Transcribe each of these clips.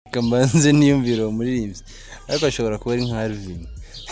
kamanze niyumvira uwo muririmbyi ariko ashobora kuba ari nka Alvin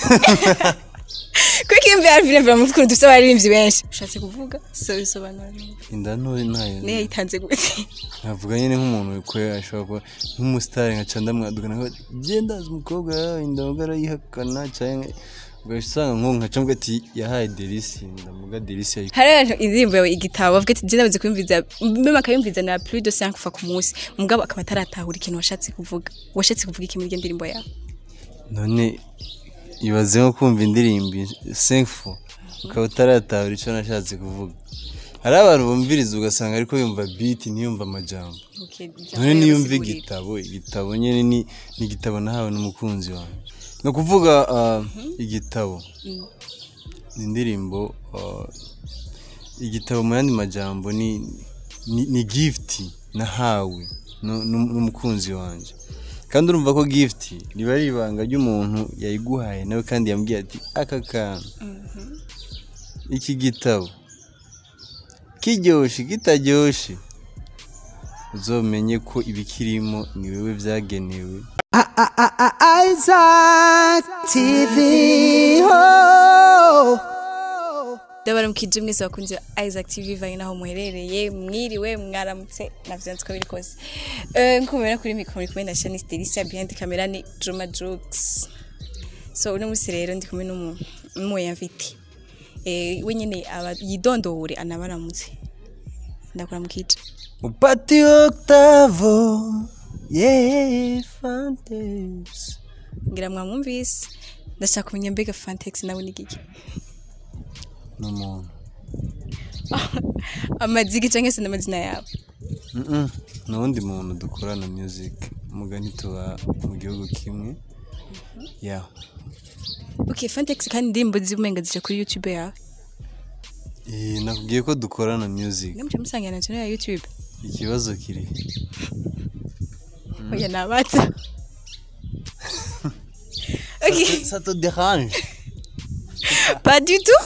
kuko iyo mvuye Alvin mvuga mu twuru dufite abaririmbyi benshi ushatse kuvuga so bisobanura inda ntoya ntayo niyo yayitanze gute nkavuga nyine nk'umuntu kwe ashobora kuba nk'umusitari nka canda mwadukana nka genda azi umukobwa yawe indamuga arayihakana cyangwa ugahita usanga nk'uwo nka cambwa ati yahaye delisi ndamuga delisi yayi hari abantu indirimbo yawe igitabo bavuga ati jenda bazi kuyumviza meme akayumviza na plus de 5 fois ku munsi mugabo akaba ataratahura ikintu washatse kuvuga washatse kuvuga iki muri iyo ndirimbo yawe none ibaze nko kumva indirimbo senfo ukaba utaratahura icyo nashatse kuvuga hari abantu bumviriza ugasanga ariko yumva biti ntiyumva amajambo none niyumva igitabo igitabo nyine ni ni igitabo nahawe n'umukunzi wanjye ni ukuvuga ah, igitabo ni indirimbo ah, igitabo mu yandi majambo ni ni, ni gift nahawe nu- nu- n'umukunzi wanjye kandi urumva ko gift riba ari ibanga ry'umuntu yayiguhaye nawe kandi yambwiye ati aka kantu iki gitabo kiryoshye kitaryoshye uzomenye ko ibikirimo ni wewe byagenewe Isaac TV. Oh. ndabara mukije mwese bakunze ba Isaac TV vanye naho muherereye mwiriwe mwaramutse navyanditswe ko biri kose eh nko mubona kuri mikoro muri kumwe na Shanice Delicia behind camera ni Juma Jokes so uno musi rero ndi kumwe n'umu n'umuyamviti eh we nyene aba yidondore anabaramutse ndakora mukije Upati Octavo, yeah, Fantes. ngira mwamwumvise ndashaka kumenya mbega Fantex nawe ni giki N'umuntu. amazigi canke se n'amazina yawe Mm-mm. N'uwundi muntu dukorana music. Mugani tuba mu gihugu kimwe. Yeah. okay Fantex kandi indirimbo zibumenga zija kuri YouTube yawe Eh, nakubwiye ko dukorana music. Namuje musangira na channel ya YouTube. Ikibazo kiri. Oya nabatsa. Okay, Ça te dérange? pas du tout.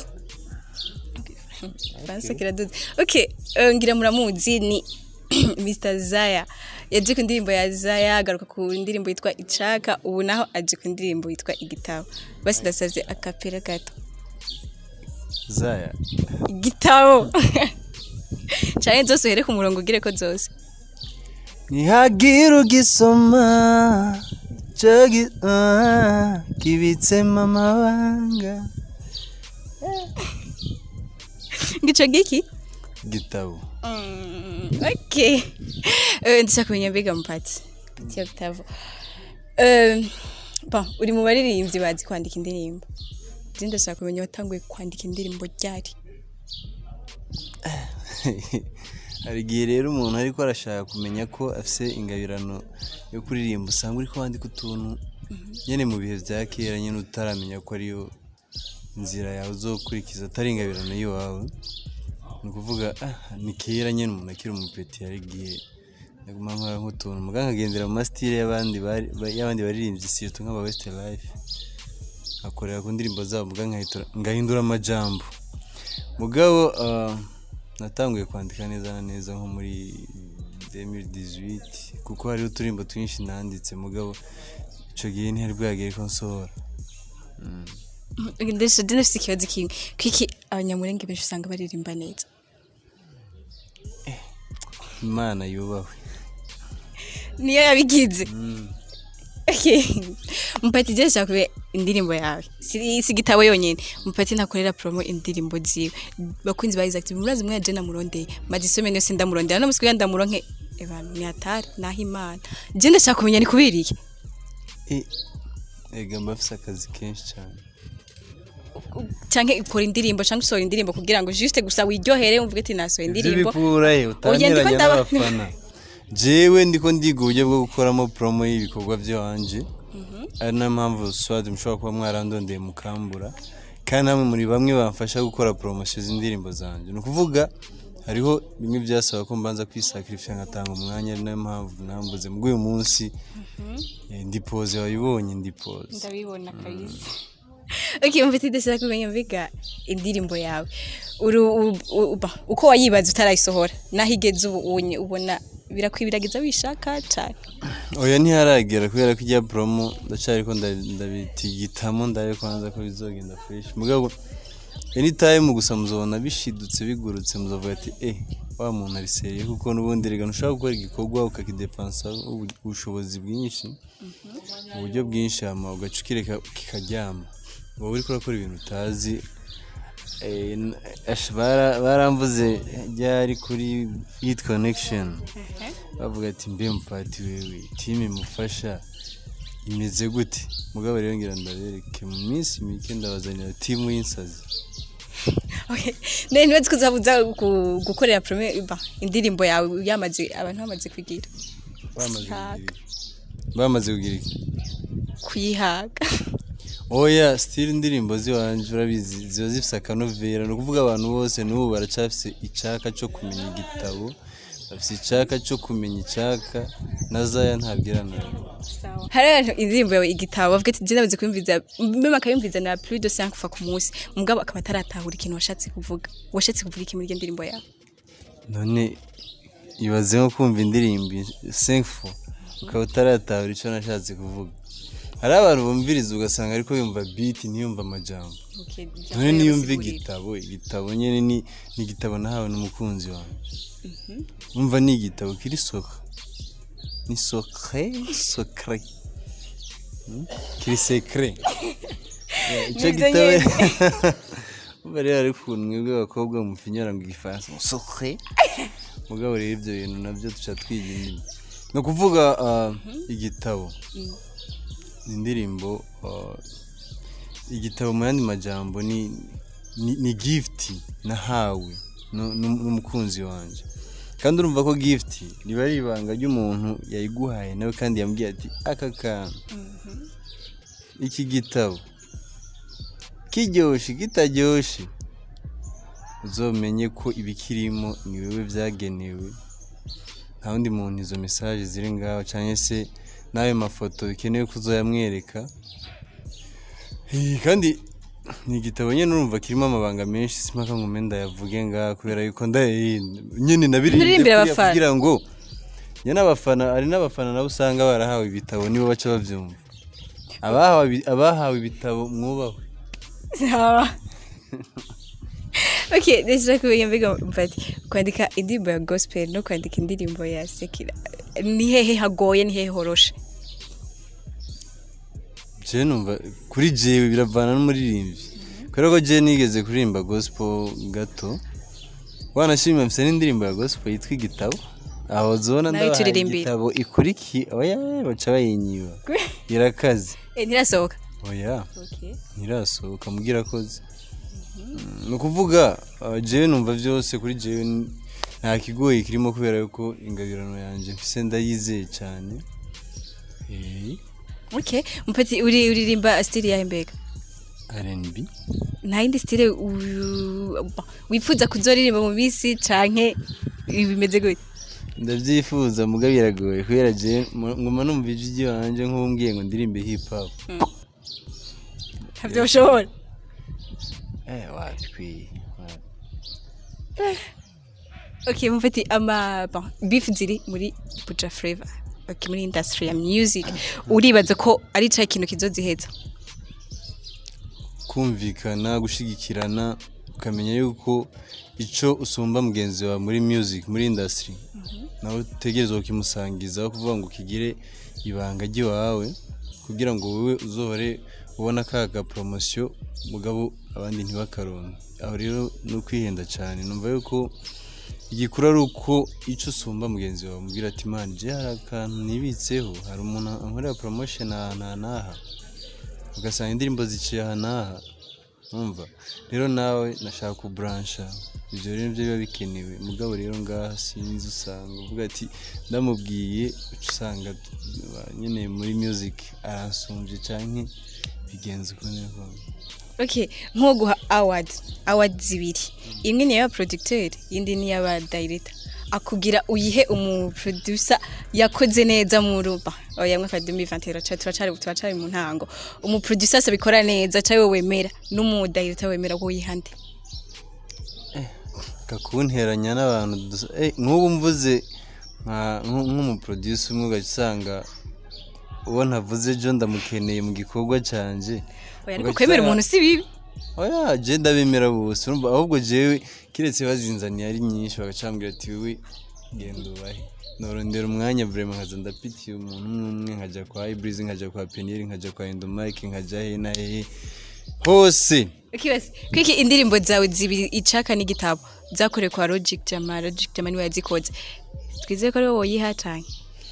Fansa kiraduze. Okay, eh, ngira muramuzi ni Mr. Zaya. Yaje ku ndirimbo ya Zaya agaruka ku ndirimbo yitwa Icaka ubu naho aje ku ndirimbo yitwa Igitabo. Basi ndasavye akapera gato. Zaya. Igitabo. Cyane zose uhere ku murongo ugire ko zose. Nihagira ugisoma cyo gi- ah, kibitsemo amabanga. Ngico giki? Gitabo. Mm, ok Eh, ndashaka kumenya mbega mupati pati ya gitabo Eh, bon uri mu baririmbyi bazi kwandika indirimbo je ndashaka kumenya watanguye kwandika indirimbo ryari hari igihe rero umuntu ariko arashaka kumenya ko afise ingabirano yo kuririmba usanga uri kwandika utuntu nyine mu bihe bya kera nyine utaramenya ko ariyo inzira yawe uzokurikiza atari ingabirano y'iwawe ni ukuvuga ah, ni kera nyine umuntu akiri umupeti hari igihe naguma nkora nk'utuntu muganga agendera mu masitire y'abandi bari- ba- y'abandi baririmbyi sirtu nk'aba west life akorera ku ndirimbo zabo muganga nkahindura- ngahindura amajambo mugabo ah, natanguye kwandika neza na neza nko muri 2018 kuko hariho uturimbo twinshi nanditse mugabo ico gihe ntihari bwagere ko nsohora ndetse je ndafise ikibazo kimwe kwiki abanyamurenge benshi usanga baririmba neza imana yubahwe niyo yabigize Okay. mupati je ndashaka kumenya indirimbo yawe si si igitabo yonyene mupati ntakorera promo indirimbo ziwe bakunzi ba Isaac murazi mwe je namurondeye madisome niyo se ndamurondera no musikuya ndamuronke ebana ni atari naho imana je ndashaka kumenya ni kubera iki Eh, ega mba afise akazi kenshi cyane canke ukora indirimbo canke usohora indirimbo kugira ngo juste gusa wiryohere umvuge ati nasohoye ivyo indirimbo bikurahe ndiko utanyeranya ndaba- n'abafana jewe ndiko ndiga uburyo bwo gukoramo promo y'ibikorwa vyanje ari nayo mpamvu swad mushobora kuba mwarandondeye mukambura kandi namwe muri bamwe bamfasha gukora promosiyo z'indirimbo zanje ni ukuvuga hariho bimwe byasaba ko mbanza kwisakirifiya ngatanga umwanya ari nayo mpamvu nambuze muri uyu munsi eh, ndipoze wabibonye ndipoze ndabibona kabisa okay mfite ndashaka kumenya mbiga indirimbo yawe uru u- u- ba- uko wayibaza utarayisohora naho igeze ubu unye ubona birakwibiragiza wishaka cyane oya ntiharagera kubera ko ijya promo ndacyari ko nda- ndabitigitamo ndabe kwanza ko bizogenda fresh mugabo anytime gusa muzobona bishidutse bigurutse muzovuga ati eh wa muntu ari seriye kuko n'ubundi rega ntushobora gukora igikorwa ukakidepansa ubu- ubushobozi bwinshi mu buryo bwinshi hama ugaca ukireka kikaryama uba uri kurakora ibintu utazi Eh, n- ash- bara- baramvuze ryari kuri hit connection bavuga ati mbe mupati wewe timu imufasha imeze gute mugabo rero ngira ndabereke mu minsi mike ndabazanira timu y'insazi Okay. None nibaze ko uzabuza gu- gukorera prome ba indirimbo yawe yamaze abantu bamaze kugira bamaze Haga. kugira iki? bamaze kugira iki kuyihaga oya sitiri indirimbo ziwanje urabizi ziba zifise akanovera ni ukuvuga abantu bose n'ubu baracafise icaka cyo kumenya igitabo bafise icaka cyo kumenya icaka na zaya ntabwirana hari abantu indirimbo yawe igitabo bavuga ati jye nabuze kuyumviza meme akayumviza na plus de 5 fois ku munsi mugabo akaba ataratahura ikintu washatse kuvuga washatse kuvuga iki muri iyo ndirimbo yawe none ibaze nko kumva indirimbo senfo ukaba utaratahura icyo nashatse kuvuga hari abantu bumviriza ugasanga ariko yumva biti ntiyumva amajambo Okay, none niyumva yasigurira. igitabo igitabo nyine ni ni igitabo nahawe n'umukunzi wanjye umva ni igitabo kiri soka ni sokre sokre Hmm? kiri sekre Yeah, icyo Nibyo gitabo nyene. umva rero ari ukuntu mwebwe abakobwa mufinyara ngo igifaransa sokre mugabo rero ibyo bintu nabyo duca twiga indimi ni ukuvuga ah, igitabo ni indirimbo ah, igitabo mu yandi majambo ni ni, ni gift nahawe nu- nu- n'umukunzi wanjye kandi urumva ko gift riba ari ibanga ry'umuntu yayiguhaye nawe kandi yambwiye ati aka kantu iki gitabo kiryoshye kitaryoshye uzomenye ko ibikirimo ni wowe byagenewe nta wundi muntu izo mesaje ziri ngaho cyangwa se n'ayo mafoto bikenewe ko uzoyamwereka Eh, kandi ni igitabo nyine urumva kirimo amabanga menshi simpaka ngo menda yavuge ngaha kubera yuko nda eh, nyine nabirinde Nuririmbire kuriya abafana. kugira ngo njye n'abafana hari n'abafana nabo usanga barahawe ibitabo nibo baca babyumva abahawe ibi- abahawe ibitabo mwubahwe sawa okay ndashaka kumenya mbega mfati kwandika indirimbo ya gospel no kwandika indirimbo ya sekira ni hehe hagoye ni hehe horoshe jewe numva kuri jewe biravana n'umuririmbyi kubera ko jewe nigeze kuririmba gospel gato wanashimira mfite n'indirimbo ya gospel yitwa igitabo aho zona Nayo ndabahaye turirimbire. igitabo ikurikiye oya baca bayinyiba irakaze eh ntirasohoka oya okay ntirasohoka mubwira akoze Mm, ni ukuvuga uh, jewe numva byose kuri jewe n- nta kigoyi kirimo kubera yuko ingabirano yanjye mfise ndayizeye cyane Eh, okay mfati uri uririmba style ya mbega R&B nta yindi style u- ba- wifuza kuzoririmba mu bisi canke bimeze gute ndabyifuza muga biragoye kubera je mu- nguma numva ijwi ry'iwanje nk'umbwiye ngo ndirimbe hip hop ntabyo ushobora eh watwi okay mfati ama bon beef ziri muri Buja Flavor okay muri industry ya music uribaza ko ari ca kintu kizoziheza kumvikana gushigikirana ukamenya yuko icyo usumba mugenzi wawe muri music muri industry nawe utegerezwa kukimusangiza aho kuvuga ngo ukigire ibanga ry'iwawe kugira ngo wowe uzohore ubona ka ga poromosiyo mugabo abandi ntibakaronke aho rero ni ukwihenda cyane numva yuko igikuru ari uko icyo usumba mugenzi wawe umubwira ati mani je hari akantu nibitseho hari umuntu ankorera promotion ahantu aha n'aha ugasanga indirimbo ziciye aha n'aha umva rero nawe nashaka kuburansha ibyo rero nibyo biba bikenewe mugabo rero ngaha sinzi usanga uvuga ati ndamubwiye uca usanga uh, nyine muri music aransumbye canke bigenze uko niko okay nko guha award award zibiri imwe ni y'aba producteur iyindi ni y'aba director akubwira uyihe umu producer yakoze neza mu ruba oya mwaka 2021 turacari turacari mu ntango umu producer asabikora neza cawe wemera n'umu director wemera ko yihande kakunteranya n'abantu dusa- eh, nk'ubu mvuze nka- nk- nk'umuproducer umwe ugaca usanga uwo ntavuze ejo ndamukeneye mu gikorwa canje oya ariko Ugaca kwemera usanga- umuntu si bibi oya je ndabemera bose urumva ahubwo jewe kiretse bazinzaniye ari nyinshi bagaca bambwira ati wowe genda ubahe norondera umwanya vraiment nkaza ndapitiye umuntu umwe umwe nkajya kwa Ibris nkajya kwa Peniel nkajya kwa Endomike nkajya he na he hose ukibaza kwiki indirimbo zawe zibiri icaka n'igitabo zakorewe kwa Logic Jama Logic Jama niwe yazikoze twizeye ko ari wowe woyihatanye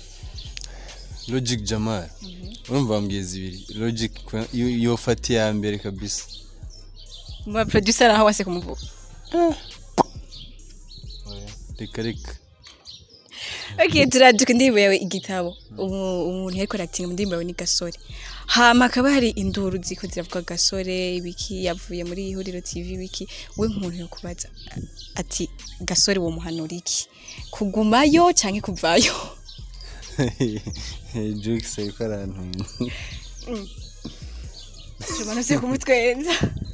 Logic Jamal urumva bambwiye zibiri Logic kwa- yo- yofata iya mbere kabisa mu ba producer aho wase kumuvuga Oya, reka reka okay turaduka indirimbo yawe igitabo Umu- umuntu yariko aratinga mu ndirimbo yawe ni gasore hama hakaba hari induru ziko ziravuga gasore ibiki yavuye muri ihuriro tv wiki we nk'umuntu yo kubaza ati gasore wo muhanura iki kugumayo canke kuvayo Jukes ariko arantunga Juma se kumutwenza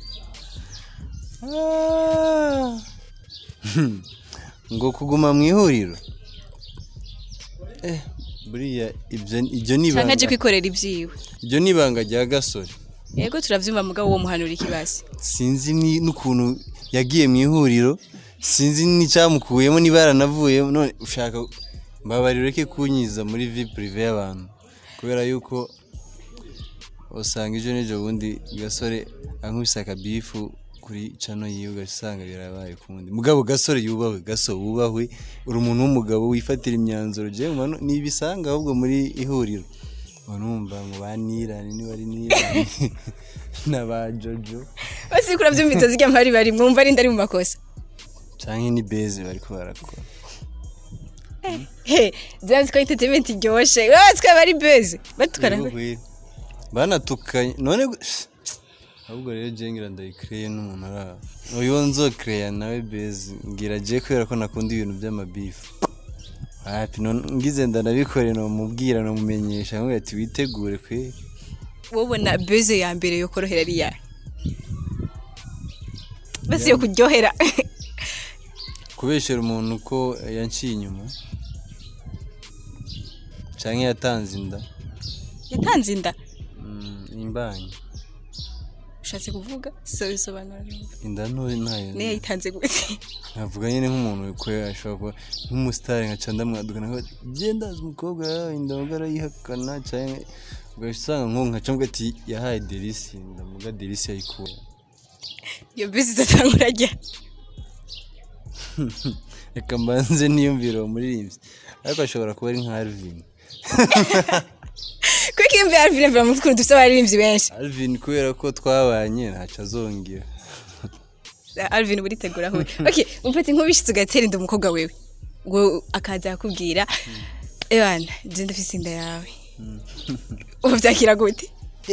Ah. ngo kuguma mu ihuriro eh buriya ibyo ibyo ni canke aje ibanga kwikorera ivyiwe ibyo ni ibanga rya gasore yego turavyumva mugabo wo muhanura iki basi sinzi ni- n'ukuntu yagiye mu ihuriro sinzi n'icyamukuyemo niba yaranavuyemo none ushaka mbabarira ureke kunyiza muri vi purive y'abantu kubera yuko usanga ejo n'ejo bundi gasore ankubise akabifu kuri cano yiwe ugaca usanga birabaye kundi mugabo gasore yubahwe gaso wubahwe uri umuntu w'umugabo wifatira imyanzuro jewe mbona nibisanga ahubwo muri ihuriro uba numva ngo banirane niba ari nirane na ba jojo basi kura vyumvise zirya mpari bari mwumva ari ndari mu makosa canke ni beze bariko barakora he zanzi ko entertainment iryoshe bazi ko bari beze batukana Yego, banatukanye none gu- ahubwo rero je ngira ndayikreye n'umuntu araho uyu nzokereya nawe beze ngira je kubera ko nakunda ibintu by'amabifu hapi none ngize ndanabikore nomubwira nomumenyesha nkugira ati witegure kwe wobona beze ya mbere yo korohera ari yawe basi yo kuryohera kubeshera umuntu ko yanciye inyuma canke yatanze inda yatanze inda Mm, imbanyi ushatse kuvuga so bisobanura numva inda ntoyi ntayo niyo yayitanze gute navuga nyine nk'umuntu ko ashobora kuba nk'umusitari nkaca ndamwaduka nawe genda azi umukobwa yawe ndavuga arayihakana cyangwa ugahita usanga nk'ubu nkaca mvuga ati yahaye delisi ndavuga delisi yayikuye iyo beze izatangura rya reka mbanze niyumvire uwo muririmbyi ariko ashobora kuba ari nka Alvin kuko iyo mvuye Alvin mvuye mu twuru dufite abaririmbyi benshi Alvin kubera ko twabanye ntacyo azongera Alvin buritegura aho okay umfate nk'ubishitse ugatera inda umukobwa wewe ngo akaza akubwira ebana je ndafise inda yawe ubu byakira gute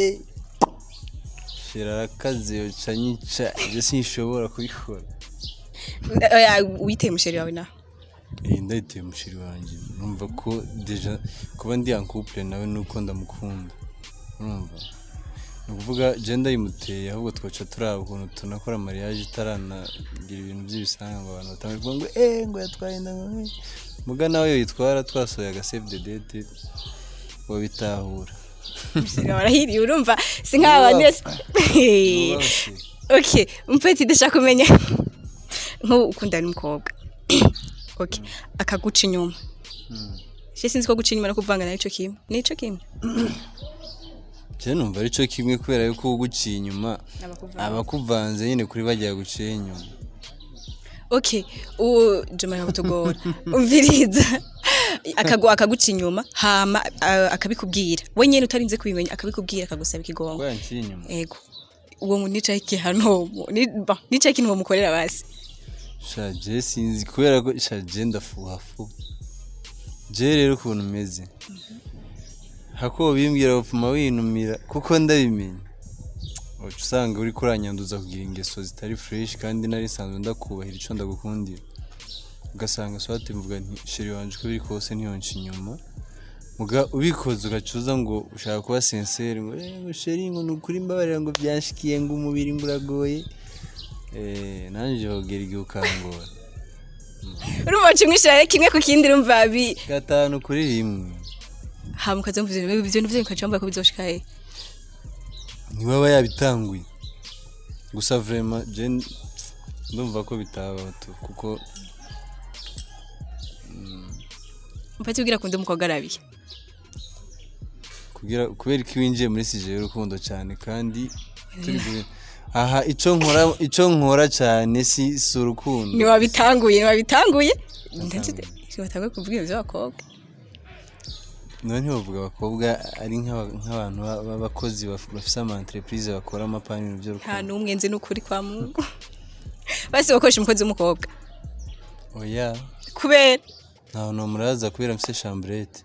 shira arakaze yoca nyica ibyo sinshobora kubikora Oya, witeye umusheri wawe nawe iyi ndayiteye umushiri wanjye numva ko deja kuba ndi en couple nawe nuko ndamukunda urumva ni ukuvuga je ndayimuteye ahubwo twaca turaba ukuntu tunakora mariage itaranagira ibintu by'ibisanga ngo abantu batange kuvuga ngo eh ngo yatwaye inda ngo eh." muga nawe yoyitwara twasohoye aga save the date wabitahura umusheri wawe arahiriye urumva si nk'abandi bose okay umfate ndashaka kumenya nk'ubu ukundana n'umukobwa okay akaguca inyuma je sinzi ko guca inyuma no kuvanga nayo ico kimwe ni ico kimwe je numva ari cyo kimwe kubera yuko uguciye inyuma Abakuvanga. abakuvanze nyine kuri bajya guciye inyuma okay uwo joma yakutugora umviriza akago akaguca inyuma hama a- akabikubwira we nyene utarinze kubimenya akabikubwira akagusaba ikigongo ko yanciye inyuma ego uwo mu nica igihano ni ba nica ikintu bamukorera basi shaje sinzi kubera ko shaje ndafuha fu je rero ukuntu umeze hako bimbwira bapfuma winumira kuko ndabimenya uca usanga uri kuranyanduza kugira ingeso zitari fresh kandi nari nsanzwe ndakubahira ico ndagukundira ugasanga swate mvuga nti sheri wanje uko biri kose ntiyonca inyuma muga ubikoze ugacuza ngo ushaka kuba sincere ngo eh ngo sheri ngo nukuri mbabarira ngo byanshikiye ngo umubiri ngo uragoye eh nanje hogera igihe ukangora urumva wacimwishira kimwe ku kindi urumva bi gatanu kuri rimwe hama ukaza mvuze ibyo ibyo nivyo ukaca wumva ko bizoshika he ntibaba yabitanguye gusa vrema je ndumva ko bitabaho tu kuko mpati ubwira kundi umukobwa arabiye kugira kubera ko winjiye muri sije y'urukundo cyane kandi turi gu- aha ico nkora ico nkora cyane si si urukundo ntiwabitanguye ntiwabitanguye ndetse ntiwatanguye kuvuga ibyo by'abakobwa none ntibavuga abakobwa ari nk'aba- nk'abantu ba- b'abakozi baf- bafise ama entreprise bakora amapani ibintu nta by'urukundo n'umwe nzi n'ukuri kwa mungu basi bakoresha umukozi w'umukobwa oya kubera ntaho nomuraza kubera mfise chambrette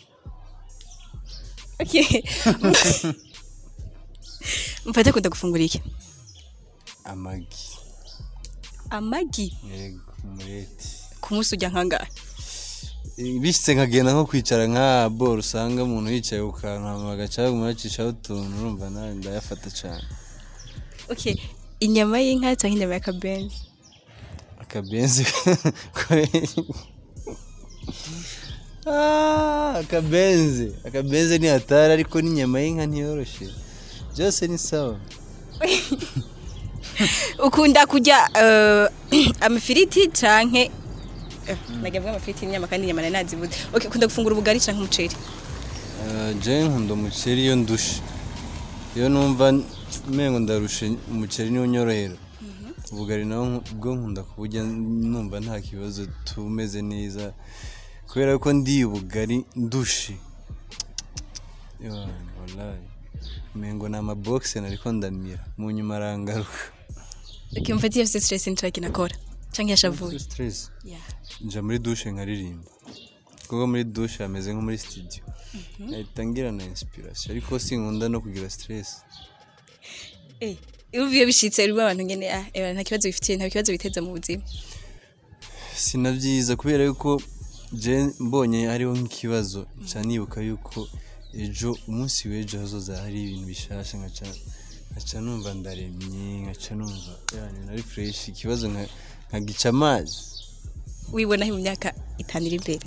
Okay. mfate kunda gufungura iki amagi amagi yego umureti ku munsi ujya nkangahe bishitse nkagenda nko kwicara nka boro usanga umuntu yicaye ku kantu hama bagaca baguma bacishaho utuntu urumva nawe ndayafata cane okay inyama y'inka cyangwa inyama y'akabenzi akabenzi Ah, akabenzi akabenzi ni hatari ariko n'inyama y'inka ntiyoroshe byose ni sawa ukunda kurya eh, amafiriti canke eh, nagira mvuga amafiriti n'inyama kandi inyama nari nazibuze okay ukunda gufungura ubugari canke umuceri Eh, je nkunda umuceri iyo ndushe iyo numva mengo ndarushe umuceri niwo nyorohera ubugari nawo nku- bwo nkunda kuburya numva nta kibazo tumeze neza kubera ko ndiye ubugari ndushe Yohana, wallahi mengo ni amabogisi nariko ndamira mu nyuma arangaruka okay mfate iyo afite stress nshaka inakora canke yashavuye stress yeah nja muri dushe nkaririmba kuko muri dushe hameze nko muri studio nahita ngira na inspiration ariko sinkunda no kugira stress eh iyo bishitse rero abantu ngene ah eh, nta kibazo bifitiye nta kibazo biteza mu buzima sinabyiza kubera yuko je mbonye hariho nk'ikibazo nca nibuka yuko ejo umunsi w'ejo hazoza hari ibintu bishasha nkaca nkaca numva ndaremye nkaca numva yani nari fresh ikibazo nka- nkagica amazi wibonaho mu myaka itanu iri imbere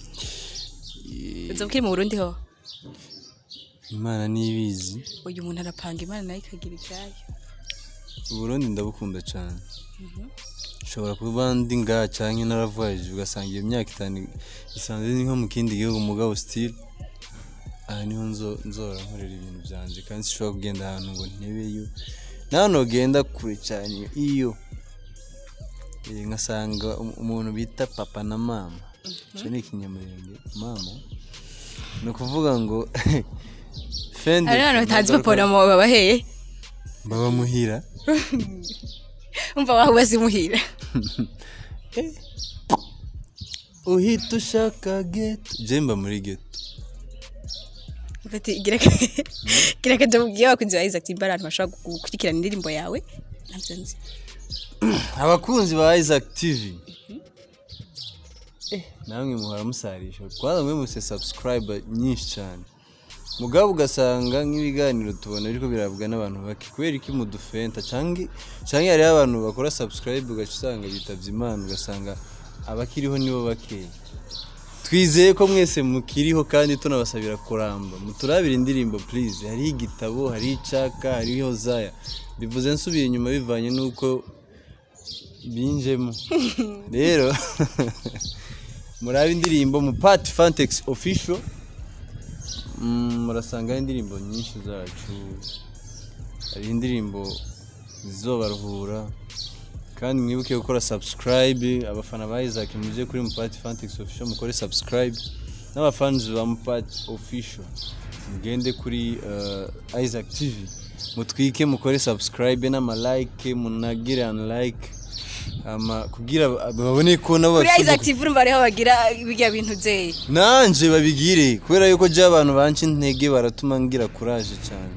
uza ukiri mu burundi ho imana nibizi uyu muntu arapanga imana nayo ikagira ibyayo uburundi ndabukunda cyane nshobora kuba ndi ngaha canke naravoyaje ugasanga iyo myaka itanu isanze ni nko mu kindi gihugu mugabo still aha niho nzo- nzora nkorera ibintu byanje kandi sishobora kugenda ahantu ngo ntebeyo naho nogenda kure cyane iyo Eh, nkasanga um- umuntu bita papa na mama ico ni ikinyamurenge mama ni ukuvuga ngo fin de hari abantu fin, batazi nagaruka- papa na mama babaheye baba muhira umva waho bazimuhira uhita ushaka geto jemba muri geto Bati gira ka- gira kaje mubwiye abakunzi ba Isaac Timber abantu bashobora gukurikirana indirimbo yawe ntabyo nzi abakunzi ba isaac tv eh, namwe muhora musarisha kwanza mwe muse subscriber nyinshi cyane mugabo ugasanga nk'ibiganiro tubona biriko birabwa n'abantu bake kubera iki mudufenta canke canke hariho abantu bakora subscribe ugaca usanga bitavye imana ugasanga abakiriho nibo bakeya twizeye ko mwese mukiriho kandi tunabasabira kuramba muturabire indirimbo please hariho igitabo hariho icaka hariho zaya bivuze nsubira inyuma bivanye n'uko binjemo rero murabe indirimbo mu pati fantex official Mm, murasangaho indirimbo nyinshi zacu hari indirimbo zizobaruhura kandi mwibuke gukora subscribe abafana ba Isaac muje kuri Mupati Fantex official mukore subscribe n'abafans ba Mupati official mugende kuri uh, Isaac TV mutwike mukore subscribe n'ama like munagire an like ama kugira babone ko nabo kuri bafise Isaac TV urumva ariho bagira bijya bintu zeye nanje babigire kubera yuko je abantu banca intege baratuma ngira courage cyane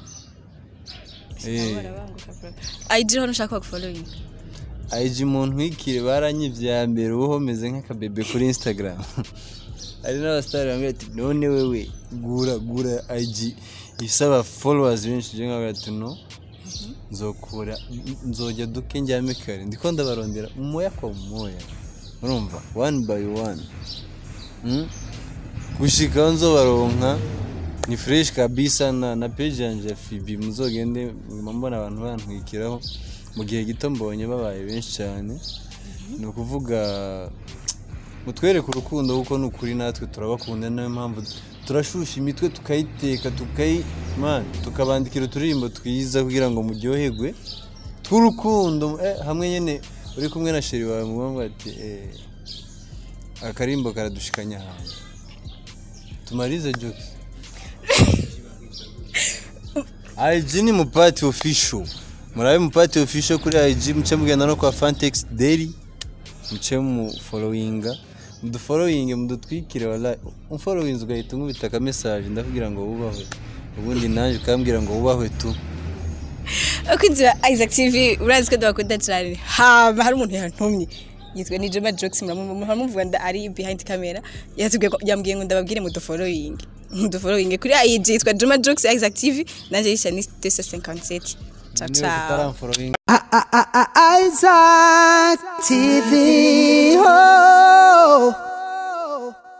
eh IG hano ushaka kufollowing IG umuntu wikire baranyivye ya mbere uho meze nk'akabebe kuri Instagram hari n'abasitari bambwira ati none wewe gura gura IG isaba followers benshi je nkavuga ati no nzokura nzojya duke njyame kare ndiko ndabarondera umoya kwa umoya urumva one by one Mm? gushika aho nzobaronka ni fresh kabisa na, na page yanje ya fibi muzogende nguma mbona abantu bantwikiraho mu gihe gito mbonye babaye benshi cyane ni ukuvuga mutwereke urukundo kuko ni ukuri natwe turabakunda niyo mpamvu turashusha imitwe tukayiteka tukayi man tukabandikira uturirimbo twiza kugira ngo muryoherwe tw'urukundo eh, hamwe nyine uri kumwe na sheri wawe mugongo ati eh, akarimbo karadushikanya ahantu tumarize jokes IG ni mupati official murabe mupati official kuri IG muce mugenda no kwa Fantex Daily muce mu followinga mudufollowinge mudutwikire wala umfollowinze ugahita umubita aka message ndakubwira ngo wubahwe ubundi nanjye ukambwira ngo wubahwe tu abakunzi ba isaac tv urazi ko ndabakunda cyane haba hari umuntu yantumye yitwa ni jema jokes muramuvuga nda ari behind camera yatubwiye ko yambwiye ngo ndababwire mu dufollowing mu dufollowing kuri IG yitwa jema jokes isaac tv nanjye yisha ni tesa 57 ciao niba ciao tutaramfollowinga Isaac TV.